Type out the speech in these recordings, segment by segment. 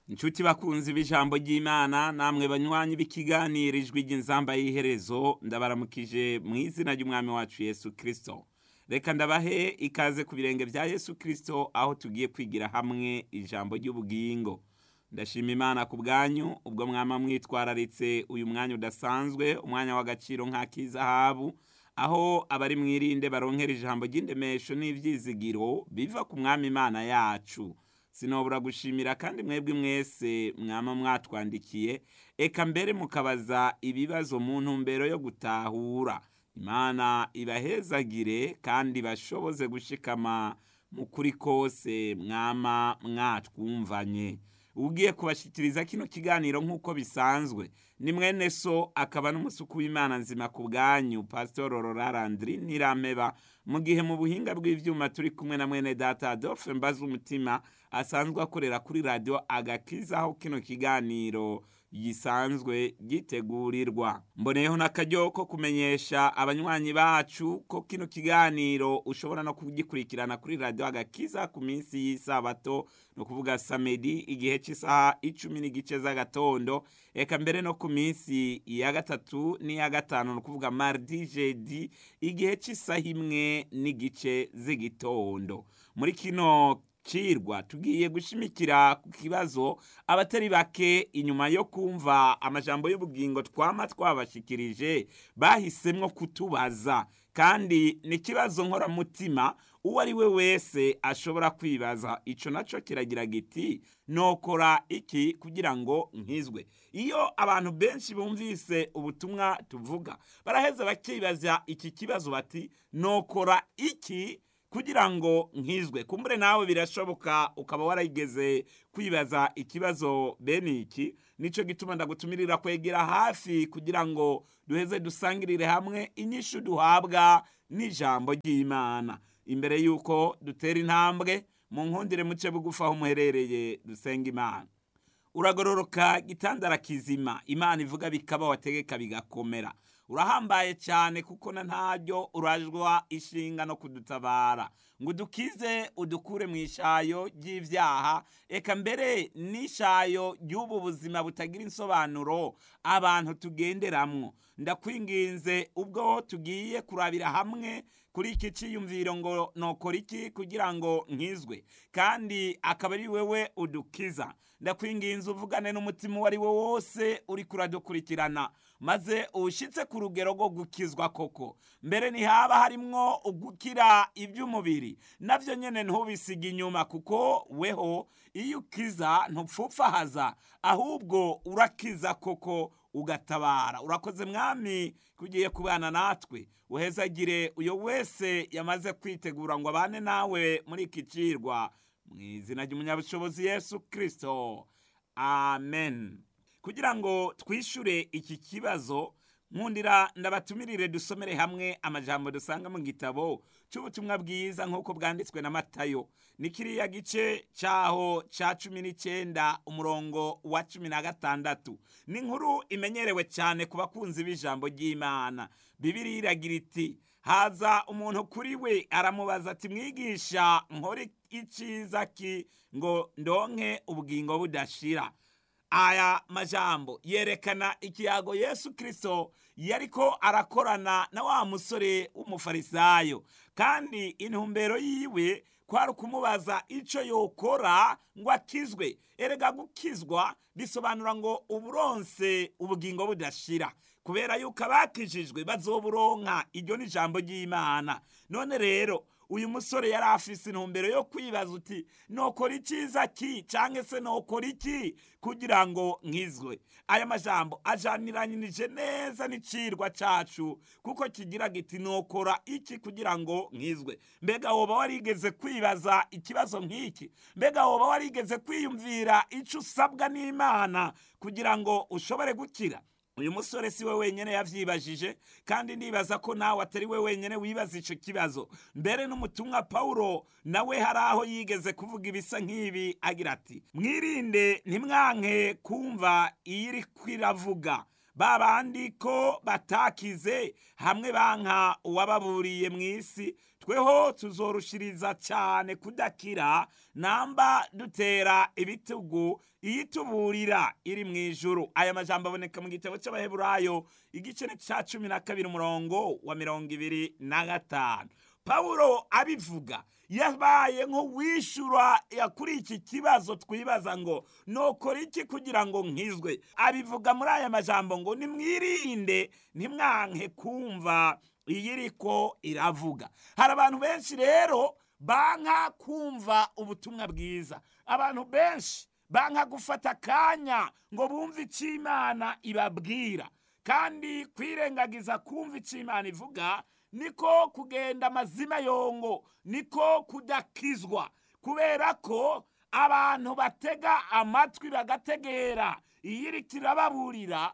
inshuti bakunzi b'ijambo ry'imana namwe banywanyi b'ikiganiro ijwi ry'inzamba y'iherezo ndabaramukije mu izina ry'umwami wacu yesu kirisito reka ndabahe ikaze ku birenge bya yesu kirisito aho tugiye kwigira hamwe ijambo ry'ubugingo ndashima imana ku bwanyu ubwo mwama mwitwararitse uyu mwanya udasanzwe umwanya w'agaciro nk'ak'izahabu aho abari mwirinde baronkera ijambo ry'indemesho n'ibyizigiro biva ku mwami imana yacu sinobura gushimira kandi mwebwe mwese mwama mwatwandikiye eka mbere mukabaza ibibazo mu ntumbero yo gutahura imana ibahezagire kandi bashoboze gushikama mu kuri kose mwama mwatwumvanye ugiye kubashyikiriza kino kiganiro nk'uko bisanzwe ni mwene so akaba n'umusuku w'imana nzima ku bwanyu pasitoro rorarandiri n'irameba mu gihe mu buhinga bw'ibyuma turi kumwe na mwene data adolphe mbaza umutima asanzwe akorera kuri radiyo agakiza aho kino kiganiro gisanzwe gitegurirwa mboneyeho n'akaryo ko kumenyesha abanywanyi bacu ko kino kiganiro ushobora no kugikurikirana kuri radiyo agakiza ku minsi y'isabato ni ukuvuga samedi igihe cy'isaha icumi n'igice z'agatondo eka mbere no ku minsi ya gatatu n'iya gatanu ni ukuvuga mardi jedi igihe cy'isaha imwe n'igice z'igitondo muri kino cirwa tugiye gushimikira ku kibazo abatari bake inyuma yo kumva amajambo y'ubugingo twama twabashikirije bahisemwo kutubaza kandi ni ikibazo nkoramutima uwo ari we wese ashobora kwibaza ico naco kiragira giti nokora iki kugira ngo nkizwe iyo abantu benshi bumvise ubutumwa tuvuga baraheza bakibaza iki kibazo bati nokora iki kugira ngo nkizwe kumbure nawe birashoboka ukaba warigeze kwibaza ikibazo bene iki nico gituma ndagutumirira kwegera hafi kugira ngo duheze dusangirire hamwe inyishu duhabwa n'ijambo ry'imana imbere y'uko dutera intambwe mu nkundire muce bugufi aho muherereye dusenga imana uragororoka gitandara kizima imana ivuga bikaba wategeka bigakomera urahambaye cyane kuko na ntaryo urajwa ishinga no kudutabara ngo udukize udukure mu ishayo ry'ibyaha eka mbere n'ishayo ry'ubu buzima butagira insobanuro abantu tugenderamwo ndakwinginze ubwo tugiye kurabira hamwe kuri iki cyiyumviro ngo nokora iki kugira ngo nkizwe kandi akaba ari wewe udukiza ndakwinginze uvugane n'umutima uwo ari wo wose uri kuradukurikirana maze uwushyitse ku rugero rwo gukizwa koko mbere ntihaba harimwo ugukira iby'umubiri nabyo nyine ntubisige inyuma kuko weho iyo ukiza ntupfupfahaza ahubwo urakiza koko ugatabara urakoze mwami kugiye kubana natwe uhezagire uyo wese yamaze kwitegura ngo abane nawe muri iki cirwa mu izina ry'umunyabushobozi yesu kirisito amen kugira ngo twishyure iki kibazo nkundira ndabatumirire dusomere hamwe amajambo dusanga mu gitabo cy'ubutumwa bwiza nk'uko bwanditswe na matayo ni kiriya gice cyaho cya cumi n'icyenda umurongo wa cumi na gatandatu ni inkuru imenyerewe cyane ku bakunzi b'ijambo ry'imana bibiri iragira iti haza umuntu kuri we aramubaza ati mwigisha nkore icyiza ki ngo ndonke ubugingo budashira aya majambo yerekana ikiyago yesu kirisito yariko arakorana na wa musore w'umufarisayo kandi intumbero yiwe kwari ukumubaza icyo yokora ngo akizwe erega gukizwa bisobanura ngo uburonse ubugingo budashira kubera yuko abakijijwe bazoburonka iryo ni ijambo ry'imana none rero uyu musore yari afise intumbero yo kwibaza uti nokora icyiza ki cyangwa se nokora iki kugira ngo nkizwe aya majambo ajaniranyije neza n'icirwa cacu kuko kigira giti nokora iki kugira ngo nkizwe mbega woba warigeze kwibaza ikibazo nk'iki mbega woba warigeze kwiyumvira icyo usabwa n'imana kugira ngo ushobore gukira uyu musore si we wenyine yavyibajije kandi ndibaza ko nawe atari we wenyine wibaza ico kibazo mbere n'umutumwa pawulo nawe hari aho yigeze kuvuga ibisa nk'ibi agira ati mwirinde ntimwanke kumva iyo iri kwiravuga ba bandi ko batakize hamwe banka uwababuriye mu isi tweho tuzorushiriza cyane kudakira namba dutera ibitugu iyituburira iri mu ijuru aya majambo aboneka mu gitabo cy'abaheburayo igice cya cumi na kabiri umurongo wa mirongo ibiri na gatanu pawulo abivuga yabaye nk'uwishyura kuri iki kibazo twibaza ngo nokora iki kugira ngo nkizwe abivuga muri aya majambo ngo nimwirinde ntimwanke kumva iyi iriko iravuga hari abantu benshi rero banka kumva ubutumwa bwiza abantu benshi banka gufata akanya ngo bumve icyo imana ibabwira kandi kwirengagiza kumva icyo imana ivuga niko kugenda amazima yongo niko kudakizwa kubera ko abantu batega amatwi bagategera iyo iri kirababurira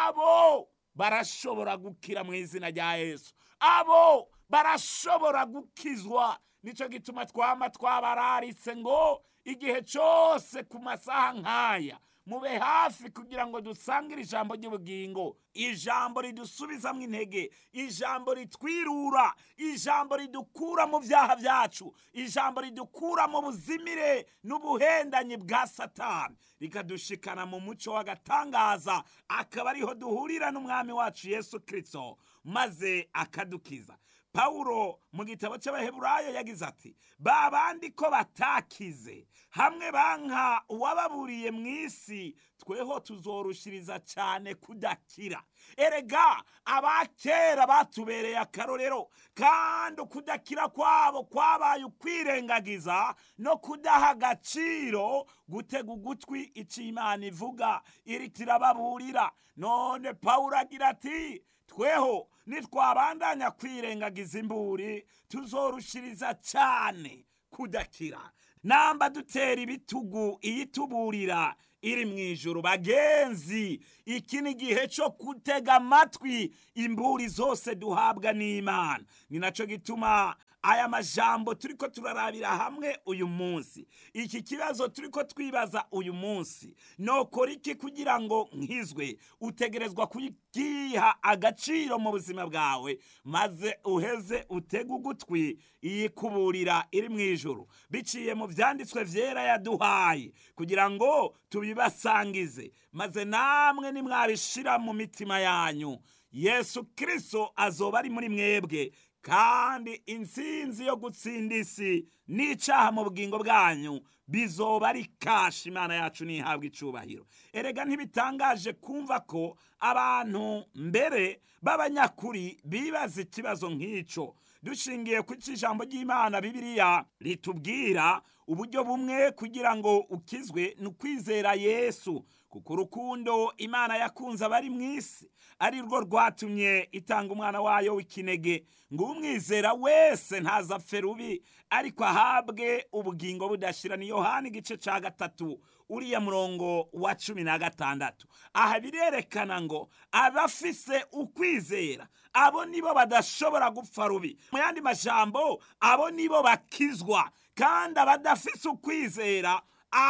abo barashobora gukira mu izina rya yesu abo barashobora gukizwa nicyo gituma twama twabararitse ngo igihe cyose ku masaha nk'aya mube hafi kugira ngo dusangire ijambo ry'ubugingo ijambo ridusubizamo intege ijambo ritwirura ijambo ridukura mu byaha byacu ijambo ridukura mu buzimire n'ubuhendanyi bwa satani rikadushikana mu muco w'agatangaza akaba ariho duhurira n'umwami wacu yesu kirisito maze akadukiza pawulo mu gitabo cy'abaheburayo yagize ati ba bandi ko batakize hamwe banka uwababuriye mu isi tweho tuzorushiriza cyane kudakira erega abakera batubereye akarorero kandi ukudakira kwabo kwabaye ukwirengagiza no kudaha agaciro gutega ugutwi icyo imana ivuga iri kirababurira none pawulo agira ati tweho nitwabandanya kwirengagiza imburi tuzorushiriza cyane kudakira namba dutera ibitugu iyituburira iri mu ijoro bagenzi iki ni igihe cyo gutega amatwi imburi zose duhabwa n'imana ni nacyo gituma aya majambo turi ko turarabira hamwe uyu munsi iki kibazo turi ko twibaza uyu munsi nokora iki kugira ngo nkizwe utegerezwa kugiha agaciro mu buzima bwawe maze uheze utege ugutwi iyikuburira iri mu ijoro biciye mu byanditswe byera yaduhaye kugira ngo tubibasangize maze namwe nimwabishira mu mitima yanyu yesu kirisito azoba ari muri mwebwe kandi intsinzi yo gutsinda isi n'icyaha mu bugingo bwanyu bizoba ari kashi imana yacu ntihabwe icubahiro erega ntibitangaje kumva ko abantu mbere b'abanyakuri bibaza ikibazo nk'icyo dushingiye ku ijambo ry'imana bibiliya ritubwira uburyo bumwe kugira ngo ukizwe ni ukwizera yesu kuko urukundo imana yakunze abari mu isi ari rwo rwatumye itanga umwana wayo w'ikinege ngo umwizera wese ntazapfe rubi ariko ahabwe ubugingo budashira ni yohani igice cya gatatu uriya murongo wa cumi na gatandatu aha birerekana ngo abafise ukwizera abo nibo badashobora gupfa rubi mu yandi majambo abo nibo bakizwa kandi abadafise ukwizera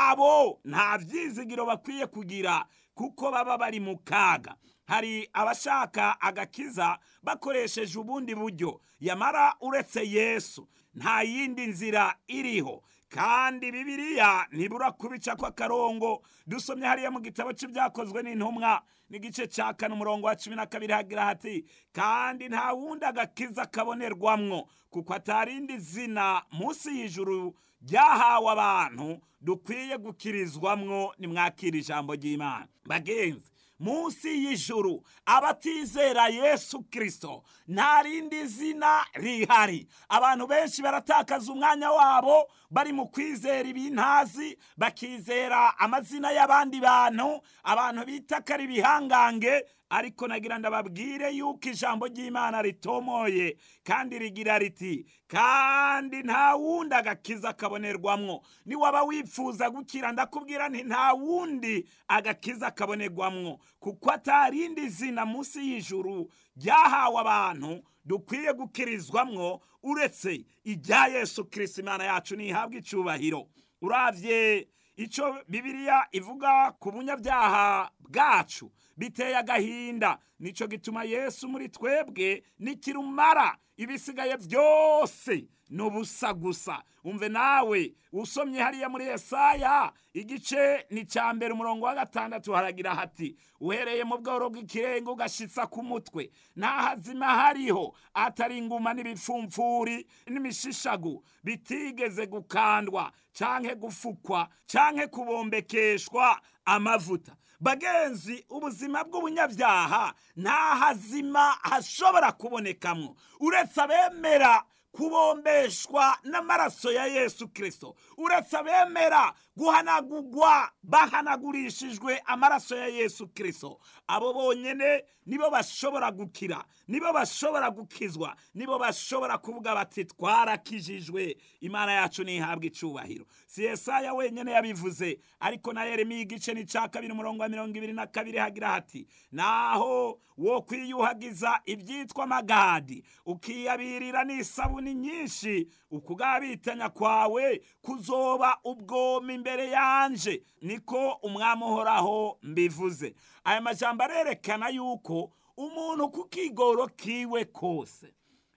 abo nta byizigiro bakwiye kugira kuko baba bari mu kaga hari abashaka agakiza bakoresheje ubundi buryo yamara uretse yesu nta yindi nzira iriho kandi bibiliya ntibura kubica kw'akarongo dusomye hariya mu gitabo cy'ibyakozwe n'intumwa n'igice cya kane umurongo wa cumi na kabiri hagira hati kandi nta wundi agakiza kabonerwamwo kuko atarindi zina munsi y'ijuru ryahawe abantu dukwiye gukirizwamwo nimwakira ijambo ry'imana bagenzi munsi y'ijuru abatizera yesu kirisito nta rindi zina rihari abantu benshi baratakaza umwanya wabo bari mu kwizera ibintazi bakizera amazina y'abandi bantu abantu bita ko ari ibihangange ariko nagira ndababwire yuko ijambo ry'imana ritomoye kandi rigira riti kandi nta wundi agakiza kabonerwamwo niwaba wifuza gukira ndakubwira nti nta wundi agakiza kabonerwamwo kuko atarindi zina munsi y'ijuru ryahawe abantu dukwiye gukirizwamwo uretse irya yesu kirisito imana yacu ntihabwe icyubahiro urabye icyo bibiliya ivuga ku bunyabyaha bwacu biteye agahinda nicyo gituma yesu muri twebwe nikirumara ibisigaye byose ni ubusa gusa umve nawe usomye hariya muri Yesaya igice ni cya mbere umurongo wa gatandatu haragira hati uhereye mu bworo bw'ikirenga ugashitsa ku mutwe nta hazima hariho atari inguma n'ibipfumfuri n'imishishagu bitigeze gukandwa canke gufukwa canke kubombekeshwa amavuta bagenzi ubuzima bw'ubunyabyaha nta hazima hashobora kubonekamwo uretse abemera kubombeshwa n'amaraso ya yesu kirisito uretse abemera guhanagurwa bahanagurishijwe amaraso ya yesu kirisito abo bonyine nibo bashobora gukira nibo bashobora gukizwa nibo bashobora kuvuga bati twarakijijwe imana yacu ntihabwe icubahiro si Yesaya wenyine yabivuze ariko na yeremiya igice ni cya kabiri umurongo wa mirongo ibiri na kabiri hagira hati naho wo kwiyuhagiza ibyitwa amagadi ukiyabirira n'isabuni nyinshi ukugabitanya kwawe kuzoba ubwoma imbere yanje niko umwami uhoraho mbivuze aya majambo arerekana yuko umuntu ku kigoro kiwe kose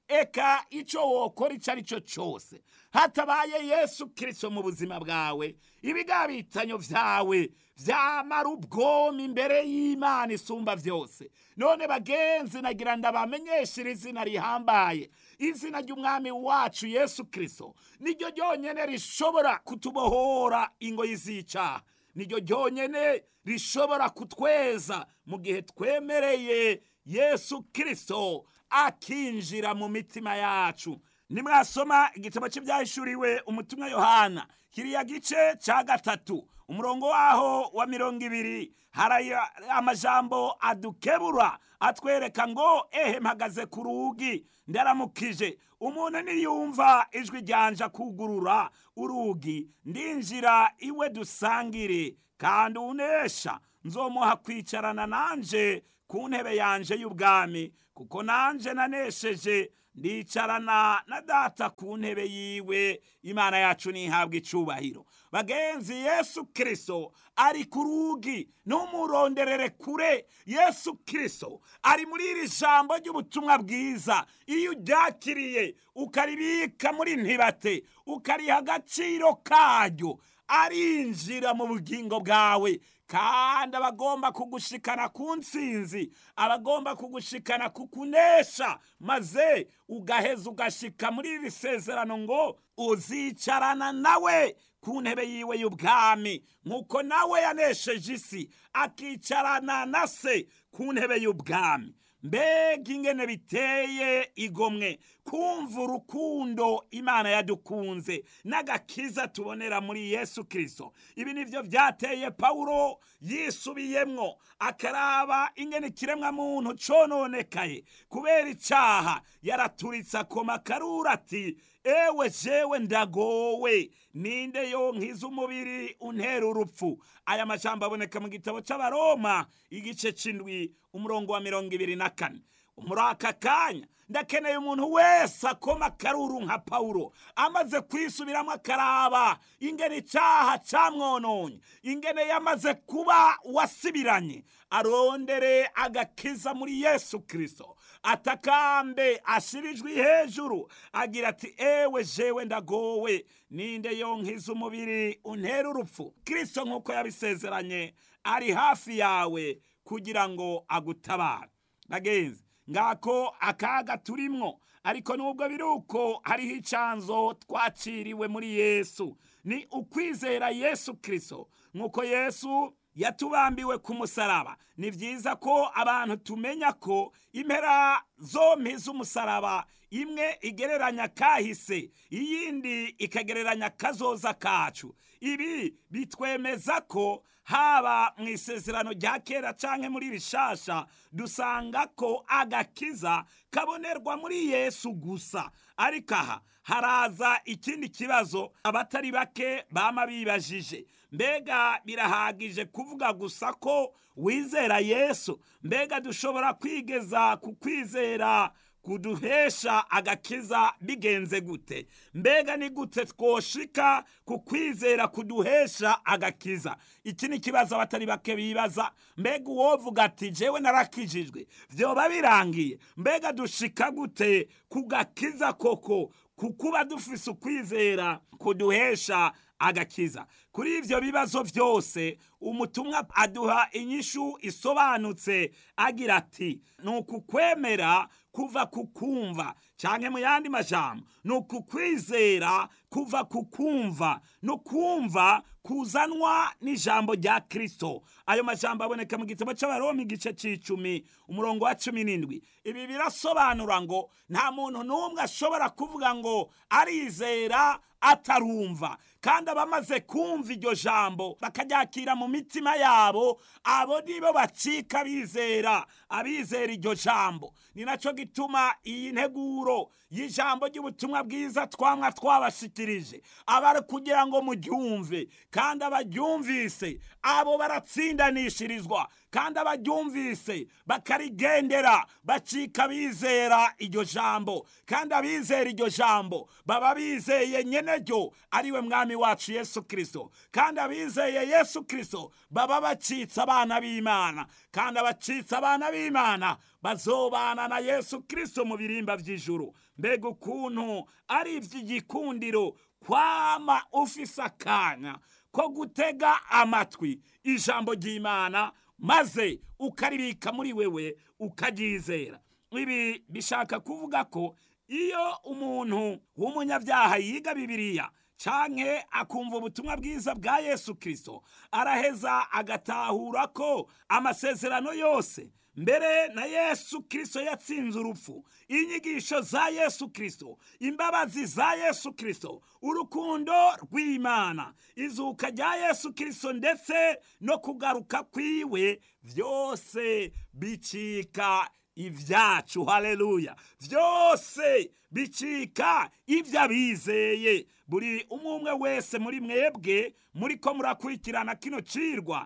eka icyo wokora icyo ari cyo cyose hatabaye yesu kirisito mu buzima bwawe ibigabitanyo byawe byamara ubwoma imbere y'imana isumba byose none bagenzi nagira ndabamenyeshe iri zina rihambaye izina ry'umwami wacu yesu kirisito niryo ryonyine rishobora kutubohora ingoyi z'icyaha niryo ryonyine rishobora kutweza mu gihe twemereye yesu kirisito akinjira mu mitima yacu nimwasoma igitabo cy'ibyahishuriwe umutumwa yohana kiriya gice cya gatatu umurongo waho wa mirongo ibiri hari amajambo adukebura atwereka ngo ehe mpagaze ku rugi ndaramukije umuntu niyumva ijwi ryanja kugurura urugi ndinjira iwe dusangire kandi unesha nzomuha kwicarana nanje ku ntebe yanje y'ubwami kuko nanje nanesheje ndicarana na data ku ntebe yiwe imana yacu ntihabwe icubahiro bagenzi yesu kirisito ari ku rugi ntumuronderere kure yesu kirisito ari muri iri jambo ry'ubutumwa bwiza iyo uryakiriye ukaribika muri ntibate ukariha agaciro karyo arinjira mu bugingo bwawe kandi abagomba kugushikana ku nsinzi abagomba kugushikana ku kunesha maze ugaheza ugashika muri iri sezerano ngo uzicarana nawe ku ntebe yiwe y'ubwami nk'uko nawe yanesheje isi akicarana na se ku ntebe y'ubwami mbega ingene biteye igomwe kumva urukundo imana yadukunze n'agakiza tubonera muri yesu kirisito ibi nibyo byateye pawulo yisubiyemwo akaraba ingene ikiremwa muntu cononekaye kubera icyaha yaraturitse akoma karura ati ewe jewe ndagowe ninde yonkiza umubiri untera urupfu aya majambo aboneka mu gitabo cy'abaroma igice c'indwi umurongo wa mirongo ibiri na kane muri aka kanya ndakeneye umuntu wese akoma akaruru nka pawulo amaze kwisubiramo akaraba ingene icyaha cyamwononye ingene yamaze kuba wasibiranye arondere agakiza muri yesu kirisito atakambe ashirijwe hejuru agira ati ewe jewe ndagowe ninde yonkiza umubiri untera urupfu kirisito nk'uko yabisezeranye ari hafi yawe kugira ngo agutabare bagenzi ngako akaga turimwo ariko nubwo biri uko hariho icanzo twaciriwe muri yesu ni ukwizera yesu kirisito nk'uko yesu yatubambiwe ku musaraba ni byiza ko abantu tumenya ko impera zompi z'umusaraba imwe igereranya kahise iyindi ikagereranya kazoza kacu ibi bitwemeza ko haba mu isezerano rya kera cyangwa muri rishasha dusanga ko agakiza kabonerwa muri yesu gusa ariko aha haraza ikindi kibazo abatari bake bama bibajije mbega birahagije kuvuga gusa ko wizera yesu mbega dushobora kwigeza ku kwizera kuduhesha agakiza bigenze gute mbega ni gute twoshika ku kwizera kuduhesha agakiza iki ni ikibazo abatari bake bibaza mbega uwovuga ati jewe narakijijwe vyoba birangiye mbega dushika gute ku gakiza koko kukuba dufise ukwizera kuduhesha agakiza kuri ivyo bibazo vyose umutumwa aduha inyishu isobanutse agira ati ni ukukwemera kuva ku kumva canke mu yandi majambo ni ukukwizera kuva ku kumva no kumva kuzanwa n'ijambo rya kristo ayo majambo aboneka mu gitabo c'abaroma igice c'icumi umurongo wa cumi n'indwi ibi birasobanura ngo nta muntu n'umwe ashobora kuvuga ngo arizera atarumva kandi abamaze kumva iryo jambo bakaryakira mu mitima yabo abo nibo bacika bizera abizera iryo jambo ni naco gituma iyi nteguro y'ijambo ry'ubutumwa bwiza twamwa twabashikirije abari kugira ngo muryumve kandi abaryumvise abo baratsindanishirizwa kandi abaryumvise bakarigendera bacika bizera iryo jambo kandi abizera iryo jambo baba bizeye nyene ryo ariwe mwami wacu yesu kristo kandi abizeye yesu kristo baba bacitse abana b'imana kandi abacitse abana b'imana bazobana na yesu kristo mu birimba vy'ijuru mbega ukuntu ari ivy'igikundiro kwama ufise akanya ko gutega amatwi ijambo ry'imana maze ukaribika muri wewe ukaryizera ibi bishaka kuvuga ko iyo umuntu w'umunyabyaha yiga bibiliya canke akumva ubutumwa bwiza bwa yesu kristo araheza agatahura ko amasezerano yose mbere na yesu kristo yatsinze urupfu inyigisho za yesu kristo imbabazi za yesu kristo urukundo rw'imana izuka rya yesu kristo ndetse no kugaruka kwiwe vyose bicika ibyacu haleluya byose bicika ibyo abizeye buri umwe umwe wese muri mwebwe muri ko murakurikirana kino cirwa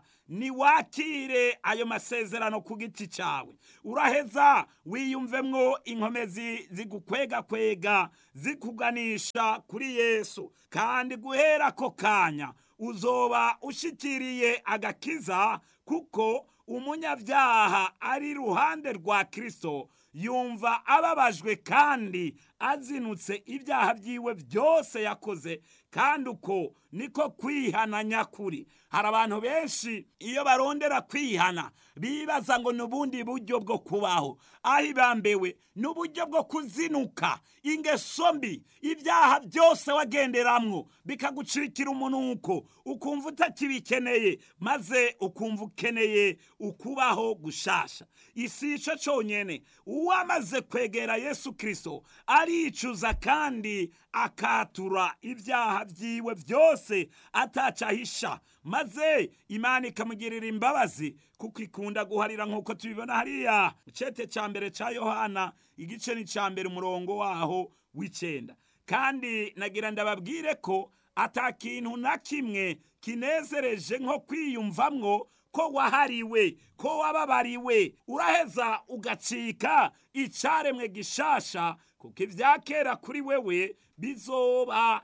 niwakire ayo masezerano ku giti cyawe uraheza wiyumvemwo inkomezi zigukwegakwega zikuganisha kuri yesu kandi guhera ako kanya uzoba ushikiriye agakiza kuko umunyabyaha ari iruhande rwa kristo yumva ababajwe kandi azinutse ibyaha byiwe byose yakoze kandi uko niko kwihana nyakuri hari abantu benshi iyo barondera kwihana bibaza ngo ni ubundi buryo bwo kubaho aho ibambewe ni uburyo bwo kuzinuka ingeso mbi ibyaha byose wagenderamwo bikagucikira umunuko ukumva utakibikeneye maze ukumva ukeneye ukubaho gushasha isi ico conyene uwamaze kwegera yesu kristo aricuza kandi akatura ibyaha byiwe byose atacahisha maze imana ikamugirira imbabazi kuko ikunda guharira nk'uko tubibona hariya icete ca mbere ca yohana igice ni ca mbere umurongo waho w'icenda kandi nagira ndababwire ko ata kintu na kimwe kinezereje nko kwiyumvamwo ko wahariwe ko wababariwe uraheza ugacika icaremwe gishasha kuko ibya kera kuri wewe bizoba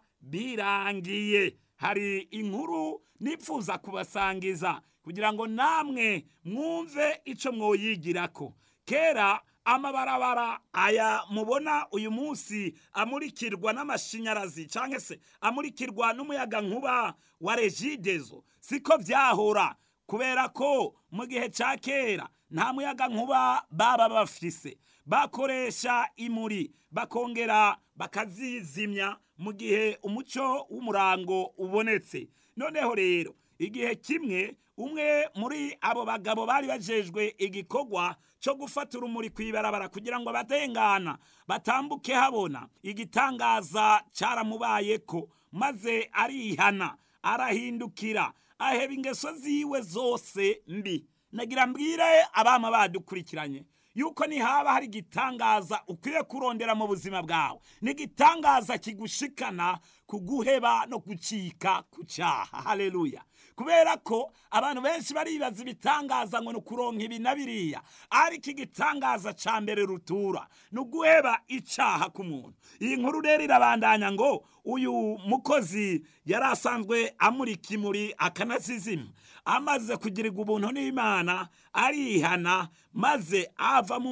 birangiye hari inkuru nipfuza kubasangiza kugira ngo namwe mwumve ico mwoyigirako kera amabarabara aya mubona uyu munsi amurikirwa n'amashanyarazi cyangwa se amurikirwa n'umuyaga nkuba wa regidezo siko byahora kubera ko mu gihe cya kera nta muyaga nkuba baba bafise bakoresha imuri bakongera bakazizimya mu gihe umuco w'umurango ubonetse noneho rero igihe kimwe umwe muri abo bagabo bari bajejwe igikorwa cyo gufata urumuri ku ibarabara kugira ngo abatengana batambuke habona igitangaza cyaramubayeko maze arihana arahindukira aheba ingeso ziwe zose mbi nagira mbwire abama badukurikiranye yuko nihaba hari igitangaza ukwiye kurondera mu buzima bwawe ni igitangaza kigushikana ku guheba no gucika ku cyaha haleluya kubera ko abantu benshi baribaza ibitangaza ngo ni ukuronka ibi na biriya ariko igitangaza cya mbere rutura ni uguheba icyaha k'umuntu iyi nkuru rero irabandanya ngo uyu mukozi yari asanzwe amurika imuri akanasizima amaze kugirirwa ubuntu n'imana arihana maze ava mu